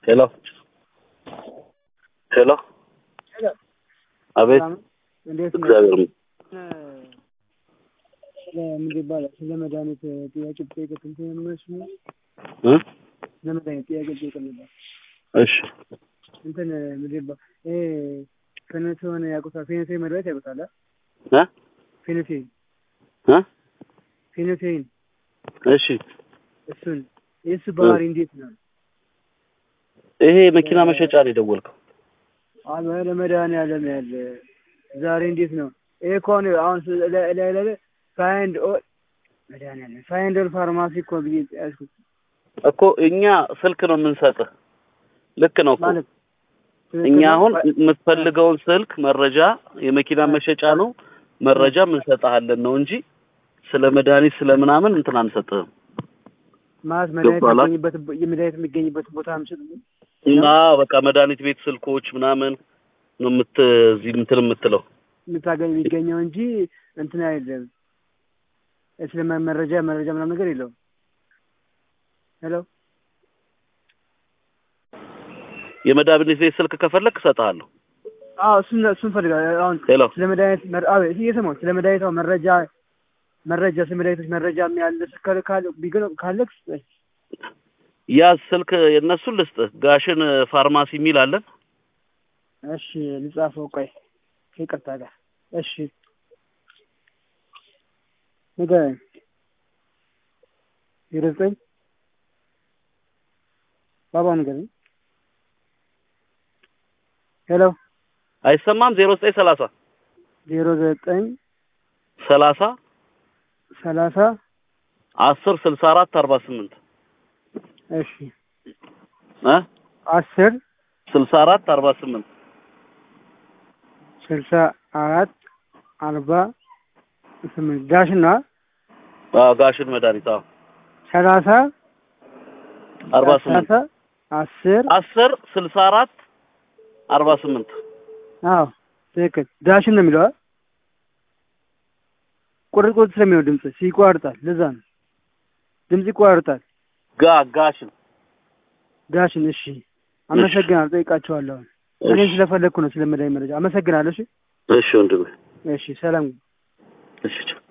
ሄሎ ሄሎ አቤት እንዴት ነው? እግዚአብሔር ይመስገን። ስለ ምንድን ይባላል? ስለ መድኃኒት ጥያቄ ብጠይቅህ እንትን የምመስሉ እ ስለ መድኃኒት ጥያቄ ብጠይቅህ ነበር። እሺ እንትን ምንድን ይባላል? ይሄ ፌኖቴን ያውቁታል? ፌኖቴን መድኃኒት ያውቁታል? አ? እ ፌኖቴን እ ፌኖቴን እሺ እሱን የእሱ ባህሪ እንዴት ነው? ይሄ መኪና መሸጫ ነው የደወልከው? አሁን ለመድኃኒዓለም ያለ ዛሬ እንዴት ነው? ይሄ እኮ አሁን አሁን ላይ ላይ ላይ ፋይንድ ኦል መድኃኒዓለም ፋይንድ ኦል ፋርማሲ እኮ ብዬ ያዝኩት እኮ እኛ ስልክ ነው የምንሰጥህ። ልክ ነው እኮ ማለት እኛ አሁን የምትፈልገውን ስልክ መረጃ የመኪና መሸጫ ነው መረጃ እንሰጥሃለን ነው እንጂ ስለ መድኃኒት ስለ ምናምን እንትን አንሰጥህም። ማለት መድኃኒት ገባላ? የሚገኝበት የመድኃኒት የሚገኝበት ቦታ ምሽጥ እና በቃ መድኃኒት ቤት ስልኮች ምናምን ነው የምት እዚህ እንትን የምትለው የምታገኝ የሚገኘው እንጂ እንትን አይደለም። ስለ መረጃ መረጃ ምናምን ነገር የለውም። ሄሎ የመድኃኒት ቤት ስልክ ከፈለክ እሰጥሃለሁ። አዎ እሱን እሱን ፈልጋለሁ። አሁን ሄሎ ስለ መድኃኒት መር- አዎ እሺ እየሰማሁህ ስለ መድኃኒት አሁን መረጃ መረጃ ስለ መድኃኒቶች መረጃ ያለ ስልክ ካለ ቢገ ካለክ ስጠኝ። ያዝ ስልክ የእነሱን ልስጥህ። ጋሽን ፋርማሲ የሚል አለን። እሺ ልጻፈው። ቆይ ይቅርታ ጋር እሺ ንገረኝ። ዜሮ ዘጠኝ ባባ ንገረኝ። ሄሎ አይሰማም? ዜሮ ዘጠኝ ሰላሳ ዜሮ ዘጠኝ ሰላሳ ሰላሳ አስር ስልሳ አራት አርባ ስምንት እሺ እ አስር ስልሳ አራት አርባ ስምንት ስልሳ አራት አርባ ስምንት ዳሽና አዎ ጋሽን መድኃኒት አዎ ሰላሳ አርባ ስምንት ሰላሳ አስር አስር ስልሳ አራት አርባ ስምንት አዎ ትክክል። ዳሽን ነው የሚለው አይደል? ቁርጥ ቁርጥ ስለሚለው ድምጽ ይቋርጣል። ለዛ ነው ድምጽ ይቋርጣል። ጋ ጋሽን ዳሽን እሺ፣ አመሰግናለሁ። ጠይቃቸዋለሁ። እኔም ስለፈለግኩ ነው ስለ መድኃኒት መረጃ። አመሰግናለሁ። እሺ እሺ ወንድሜ እሺ፣ ሰላም እሺ ቻው